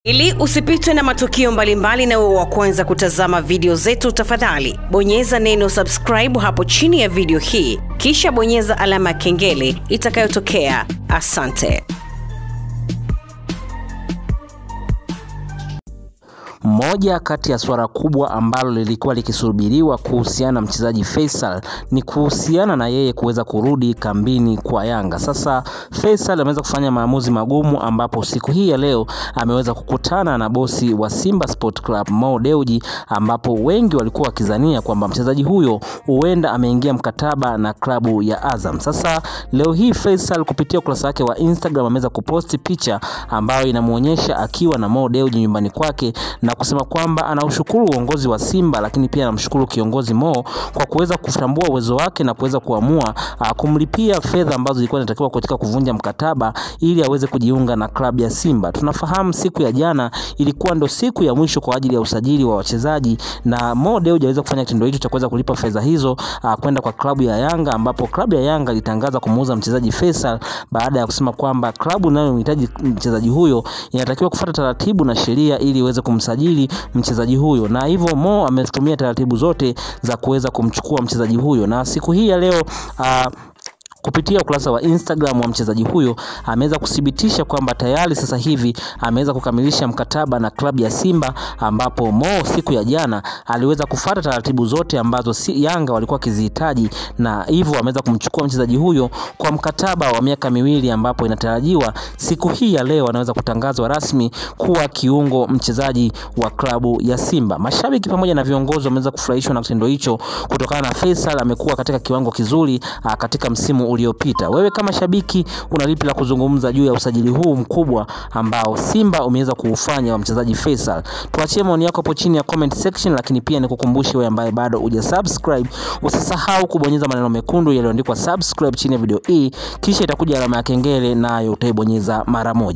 Ili usipitwe na matukio mbalimbali na uwe wa kwanza kutazama video zetu, tafadhali bonyeza neno subscribe hapo chini ya video hii, kisha bonyeza alama ya kengele itakayotokea. Asante. Moja kati ya swala kubwa ambalo lilikuwa likisubiriwa kuhusiana na mchezaji Faisal ni kuhusiana na yeye kuweza kurudi kambini kwa Yanga. Sasa Faisal ameweza kufanya maamuzi magumu, ambapo siku hii ya leo ameweza kukutana na bosi wa Simba Sport Club Mo Dewji, ambapo wengi walikuwa wakizania kwamba mchezaji huyo huenda ameingia mkataba na klabu ya Azam. Sasa leo hii Faisal kupitia ukurasa wake wa Instagram ameweza kuposti picha ambayo inamuonyesha akiwa na Mo Dewji nyumbani kwake na kusema kwamba anaushukuru uongozi wa Simba, lakini pia anamshukuru kiongozi Mo kwa kuweza kutambua uwezo wake na kuweza kuamua uh, kumlipia fedha ambazo zilikuwa zinatakiwa katika kuvunja mkataba ili aweze kujiunga na klabu ya Simba. Tunafahamu siku ya jana ilikuwa ndo siku ya mwisho kwa ajili ya usajili wa wachezaji, na Mo Dewji aliweza kufanya kitendo hicho cha kuweza kulipa fedha hizo uh, kwenda kwa klabu ya Yanga, ambapo klabu ya Yanga ilitangaza kumuuza mchezaji Faisal baada ya kusema kwamba klabu inayomhitaji mchezaji huyo inatakiwa kufuata taratibu na sheria ili iweze kumsajili mchezaji huyo, na hivyo Mo ametumia taratibu zote za kuweza kumchukua mchezaji huyo, na siku hii ya leo uh, kupitia ukurasa wa Instagram wa mchezaji huyo ameweza kuthibitisha kwamba tayari sasa hivi ameweza kukamilisha mkataba na klabu ya Simba, ambapo Mo siku ya jana aliweza kufuata taratibu zote ambazo si Yanga walikuwa wakizihitaji, na hivyo ameweza kumchukua mchezaji huyo kwa mkataba wa miaka miwili, ambapo inatarajiwa siku hii ya leo anaweza kutangazwa rasmi kuwa kiungo mchezaji wa klabu ya Simba. Mashabiki pamoja na viongozi wameweza kufurahishwa na kitendo hicho kutokana na Faisal amekuwa katika kiwango kizuri a, katika msimu uliopita. Wewe kama shabiki una lipi la kuzungumza juu ya usajili huu mkubwa ambao Simba umeweza kuufanya wa mchezaji Faisal? Tuachie maoni yako hapo chini ya comment section, lakini pia nikukumbushe wewe ambaye bado huja subscribe, usisahau kubonyeza maneno mekundu yaliyoandikwa subscribe chini ya video hii, kisha itakuja alama ya kengele nayo utaibonyeza mara moja.